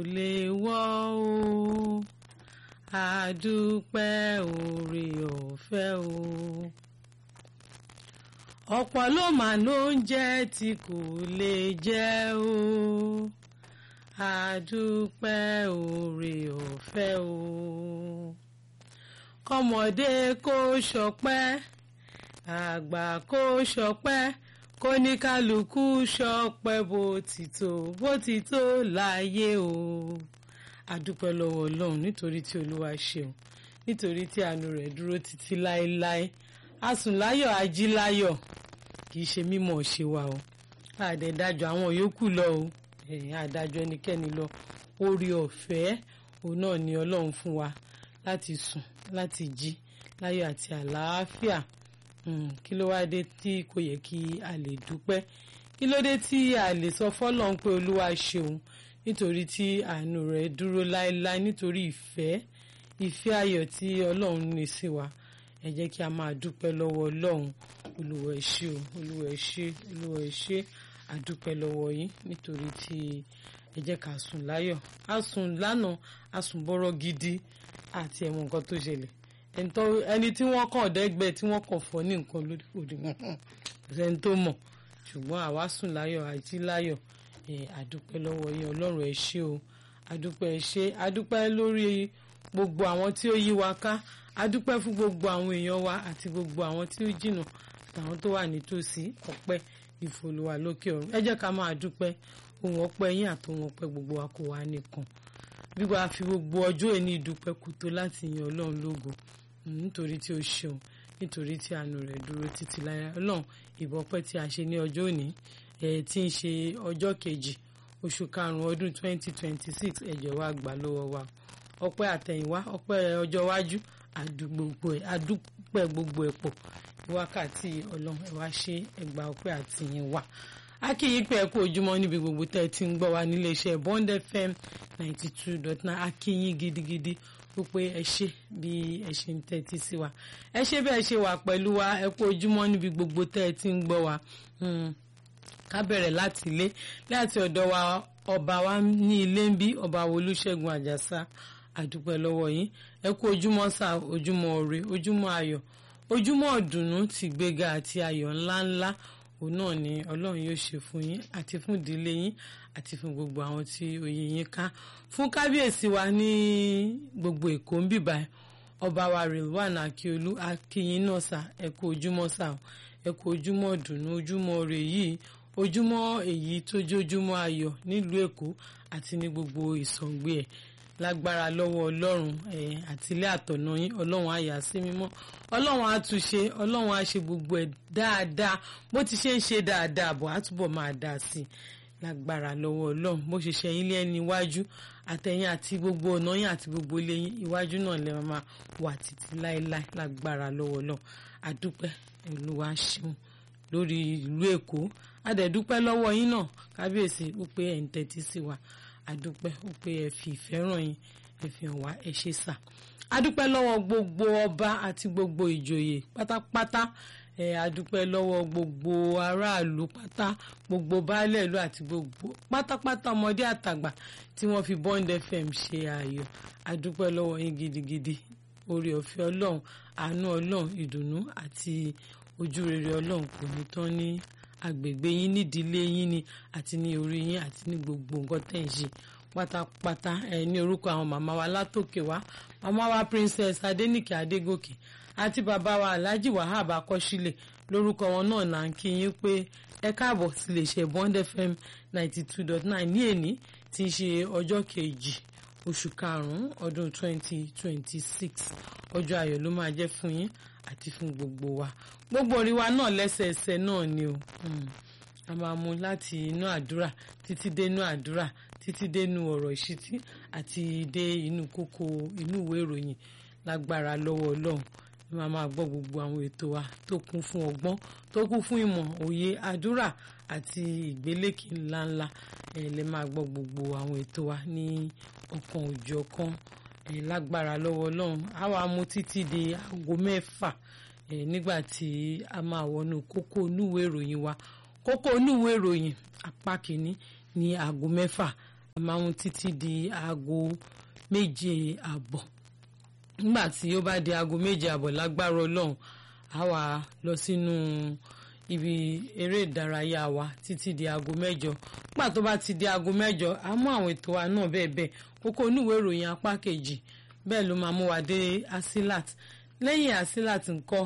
lè wọ́ o àdúpẹ́ oore ọ̀fẹ́ o ọ̀pọ̀ ló mà ló ń jẹ́ tí kò lè jẹ́ o àdúpẹ́ oore ọ̀fẹ́ o kọ́mọdé kó ṣọpẹ́ àgbà kó ṣọpẹ́ kó ní kálukú ṣọpẹ́ bó ti tó bó ti tó láyé o àdúpẹ́ lọ́wọ́ ọlọ́run nítorí tí olúwa ṣeun nítorí tí àánú rẹ̀ dúró títí láéláé asùnláyọ̀ ajíláyọ̀ kì í ṣe mímọ̀ ṣe wa o àdẹ̀dájọ́ àwọn yòókù lọ o àdájọ́ ẹnikẹ́ni lọ orí ọ̀fẹ́ òun náà ni ọlọ́run fún wa láti sùn láti jí láyọ̀ àti àlàáfíà kí ló wá dé tí kò yẹ kí a lè dúpẹ́ kí ló dé tí a lè sọ fọ́lọ́run pé olúwa ṣeun nítorí tí àánú rẹ̀ dúró láéláé nítorí ìfẹ́ ìfẹ́ ayọ̀ tí ọlọ́run ní sí wa ẹ jẹ́ kí a máa dúpẹ́ lọ́wọ́ ọlọ́run olúwa ẹ ṣé o olúwa ẹ ṣé olúwa ẹ ṣé àdúpẹ́ lọ́wọ́ yín nítorí tí ẹ jẹ́ ká sùn láyọ̀ a sùn lánàá a sùn bọ́rọ̀ gidi àti ẹ̀wọ̀n nǹkan tó ṣẹlẹ̀ ẹni tí wọ́n kàn dẹ́gbẹ́ tí wọ́n kàn fọ́ ní nǹkan lórí òdì wọn ẹni tó mọ̀ ṣùgbọ́n àwa sùn láyọ̀ àjí láyọ̀ àdúpẹ́ lọ́wọ́ yín ọlọ́run ẹ ṣé o àdúpẹ́ ẹ ṣé àdúpẹ́ lórí gbogbo àwọn tí ó yí wa ká àdúpẹ́ fún gbogbo àwọn èèyàn wa àti gbogbo àwọn tí ó jìnnà àtàwọn tó wà nítòsí ọpẹ́ ìfòlùwà lókè ọ̀run ẹ jẹ́ ká máa dúpẹ́ ohun ọpẹ́ yín àtòhun ọpẹ́ gbogbo wa kò wá nìkan bí wàá fi gbogbo ọjọ́ ẹni ìdúpẹ́ kò tó láti yan ọlọ́run lógo nítorí tí ó ṣeun nítorí tí àánú rẹ̀ dúró títí láyé ọlọ́run ìbọpẹ́ tí a ṣe ní ọjọ́ òní tí ń ṣe ọjọ́ kejì oṣù karùn-ún ọdún 2026 ẹ̀jẹ̀ wa gbà lọ́wọ́ wa ọpẹ́ àtẹ̀yìnwá ọpẹ́ ọjọ́ iwájú àdúpẹ́ gbogbo ẹ̀ pọ̀ wákàtí ọlọ́run ẹ̀ wá ṣe ẹgbà ọpẹ́ àtìyìnwá akíyín pé ẹ kú ojúmọ́ níbi gbogbo tẹ́ ẹ ti ń gbọ́ wa nílé iṣẹ́ Bond FM ninety two dot nine akíyín gidigidi ó pé ẹ ṣe bí ẹ ṣe ń tẹ́tí sí wa ẹ ṣe bẹ́ẹ̀ ṣe wà pẹ̀lú wa ẹ kú ojúmọ́ níbi gbogbo tẹ́ ẹ ti ń gbọ́ wa ká bẹ̀rẹ̀ láti ilé láti ọ̀dọ̀ wa ọba wa ní ilé ń bí ọba Olúṣẹ́gun Àjàsá àdúpẹ́ lọ́wọ́ yín ẹ kú ojúmọ́ sá ojúmọ́ ire ojúmọ́ ayọ̀ ojúmọ́ ọ̀dùnnú ti gbéga àti ayọ̀ ńláńlá òun náà ni ọlọ́run yóò ṣe fún yín àti fún ìdílé yín àti fún gbogbo àwọn tí oyè yín ká fún kábíyèsí wa ní gbogbo èkó ń bìbà ọba wa Rilwan Akiolu akínyín náà sá ẹ kú ojúmọ́ sá ẹ kú ojúmọ́ ọ̀dùnnú ojúmọ́ ire yìí ojúmọ́ èyí tó jójúmọ́ ayọ̀ nílùú èkó àti ní gbogbo ìsọ̀ǹgbé ẹ̀ lágbára lọ́wọ́ ọlọ́run àti ilé àtọ̀nà yín ọlọ́run á yà sí mímọ́ ọlọ́run á tún ṣe ọlọ́run á ṣe gbogbo ẹ̀ dáadáa bó ti ṣe ń ṣe dáadáa bọ̀ á túbọ̀ máa dáa sí i lágbára lọ́wọ́ ọlọ́run bó ṣe ṣe yín lẹ́ni iwájú àtẹ̀yìn àti gbogbo ọ̀nà yín àti gbogbo ilé yín iwájú náà lè máa wà títí láéláé lágbára lọ́wọ́ ọlọ́run àdúpẹ́ olúwa ṣeun lórí ìlú èkó adẹ̀dúpẹ́ lọ́wọ́ yín náà kábíyèsí ó pé ẹ̀ ń tẹ́tí sí wa adúpẹ́ ó pé ẹ fi ìfẹ́ ràn yín ẹ fi hàn wá ẹ ṣe sà adúpẹ́ lọ́wọ́ gbogbo ọba àti gbogbo ìjòyè pátápátá ẹ adúpẹ́ lọ́wọ́ gbogbo aráàlú pátá gbogbo baálẹ̀ ìlú àti gbogbo pátápátá ọmọdé àtàgbà tí wọ́n fi Bond FM ṣe ayọ̀ adúpẹ́ lọ́wọ́ yín gidigidi oore ọ̀fẹ́ ọlọ́run àánú ọlọ́run ìdùnnú àti ojú rere ọlọ́run kò ní tán ní agbègbè yín nídìílé yín ni àti ní orí yín àti ní gbogbo nǹkan tẹ̀ ń ṣe pátápátá ẹ ní orúkọ àwọn màmá wa látòkè wá màmá wa princess adénìkè adégòkè àti bàbá wa alhaji wahab akọ́sílẹ̀ lórúkọ wọn náà là ń kí yín pé ẹ káàbọ̀ sí lè ṣe bond fm ninety two dot nine ní èní tí í ṣe ọjọ́ kejì oṣù karùn-ún ọdún twenty twenty six ọjọ́ ayọ̀ ló máa jẹ́ fún yín àti fún gbogbo wa gbogbo orí wa náà lẹ́sẹẹsẹ náà ni o a máa mú láti inú àdúrà títí dé inú àdúrà títí dé inú ọ̀rọ̀ ìṣítí àti dé inú kókó inú ìwé ìròyìn lágbára lọ́wọ́ ọlọ́run ẹ máa máa gbọ́ gbogbo àwọn ètò wa tó kún fún ọgbọ́n tó kún fún ìmọ̀ òye àdúrà àti ìgbélékè ńláńlá ẹ lè máa gbọ́ gbogbo àwọn ètò wa ní ọ̀kan òjọ̀kan ẹ lágbára lọ́wọ́ ọlọ́run á wàá mú títí di aago mẹ́fà ẹ nígbà tí a máa wọnú kókó onúwèé ìròyìn wa kókó onúwèé ìròyìn apá kìíní ní aago mẹ́fà a máa mú títí di aago méje àbọ̀ nígbà tí ó bá di aago méje àbọ̀ lágbára ọlọ́run a wà lọ sínú ibi eré ìdárayá wa títí di aago mẹ́jọ nígbà tó bá ti di aago mẹ́jọ a mú àwọn ètò wa náà bẹ́ẹ̀ bẹ́ẹ̀ kókó oníwèé ìròyìn apá kejì bẹ́ẹ̀ ló máa mú wa dé asilat lẹ́yìn asilat ńkọ́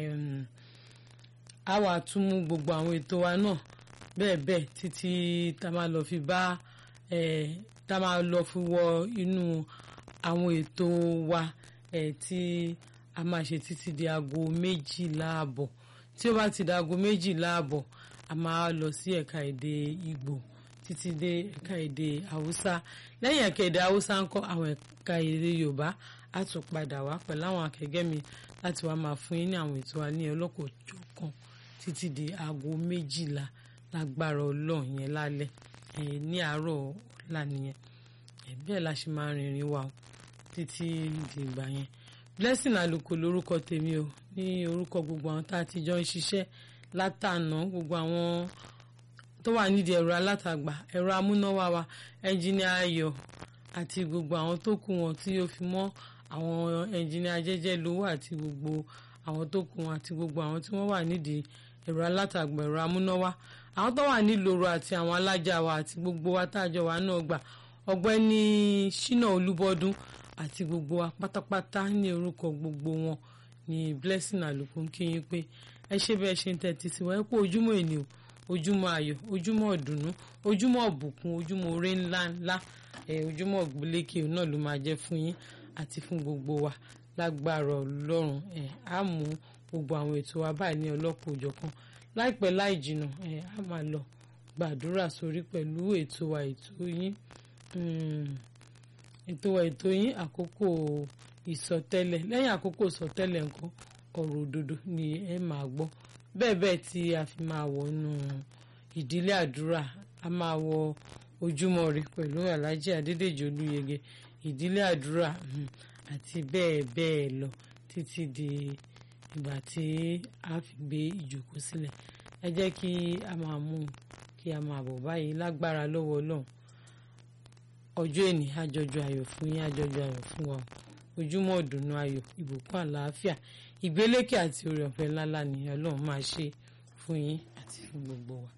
a wà tún mú gbogbo àwọn ètò wa náà bẹ́ẹ̀ bẹ́ẹ̀ títí tá a máa lọ fi bá tá a máa lọ fi wọ inú àwọn ètò wa tí a máa ṣe títí di aago méjìlá àbọ̀ tí ó bá ti di aago méjìlá àbọ̀ a máa lọ sí ẹ̀ka èdè Ìgbò títí dé ẹ̀ka èdè Haúsá lẹ́yìn ẹ̀ka èdè Haúsá ń kọ́ àwọn ẹ̀ka èdè Yorùbá á tún padà wá pẹ̀lú àwọn akẹgbẹ́ mi láti wá máa fún yín ní àwọn ètò wa ní ọlọ́kọ̀ọ́jọ̀kan títí di aago méjìlá lágbára Ọlọ́run yẹn lálẹ́ ní àárọ̀ ọ̀la nìyẹn bẹ́ẹ̀ la ṣe máa rìnrìn wa títí di ìgbà yẹn Blessing Àlùkò lórúkọ tèmi o ní orúkọ gbogbo àwọn tá a ti jọ ń ṣiṣẹ́ látànà gbogbo àwọn tó wà nídìí ẹ̀rọ alátagbà ẹ̀rọ amúnáwá wa ẹnjìnìá Ayọ̀ àti gbogbo àwọn tó kù wọn tí ó fi mọ́ àwọn ẹnjìnìá jẹ́jẹ́ lówó àti gbogbo àwọn tó kù wọn àti gbogbo àwọn tí wọ́n wà nídìí ẹ̀rọ alátagbà ẹ̀rọ amúnáwá àwọn tó wà nílòrò àti àwọn alájà wa àti gbogbo wa táàjọ wa náà gbà ọ̀gbẹ́ni Ṣínà Olúbọdún àti gbogbo wa pátápátá ní orúkọ gbogbo wọn ní Blessing Àlùkò ń kí yín pé ẹ ṣe bẹ́ẹ̀ ṣe ń tẹ́tí sí wa ẹ kú ojúmọ́ ènìyàn ojúmọ́ ayọ̀ ojúmọ́ ọ̀dùnnú ojúmọ́ ọ̀bùkún ojúmọ́ oore ńlá ńlá ẹ ojúmọ́ ògbólékè náà ló máa jẹ́ fún yín àti fún gbogbo wa lágbára Ọlọ́run ẹ á mú gbogbo àwọn ètò wa báyìí ní ọlọ́pọ̀ òjọ̀kan láìpẹ́ láì jìnnà ẹ á máa lọ gbàdúrà sórí pẹ̀lú ètò wa ètò yín ètò wa ètò yín àkókò ìsọtẹ́lẹ̀ lẹ́yìn àkókò ìsọtẹ́lẹ̀ nǹkan ọ̀rọ̀ òdodo ni ẹ máa gbọ́ bẹ́ẹ̀ bẹ́ẹ̀ tí a fi máa wọnú ìdílé àdúrà a máa wọ ojúmọ́ ire pẹ̀lú Alhaji Adédèjì Olúyẹgẹ ìdílé àdúrà àti bẹ́ẹ̀ bẹ́ẹ̀ lọ títí di ìgbà tí a fi gbé ìjókòó sílẹ̀ ẹ jẹ́ kí a máa mú kí a máa bọ̀ báyìí lágbára lọ́wọ́ Ọlọ́run ọjọ́ èní àjọjọ ayọ̀ fún yín àjọjọ ayọ̀ fún wa ojúmọ́ ọ̀dùnnú ayọ̀ ìbùkún àlàáfíà ìgbélékè àti oore ọ̀fẹ́ ńláńlá ni Ọlọ́run máa ṣe fún yín àti fún gbogbo wa.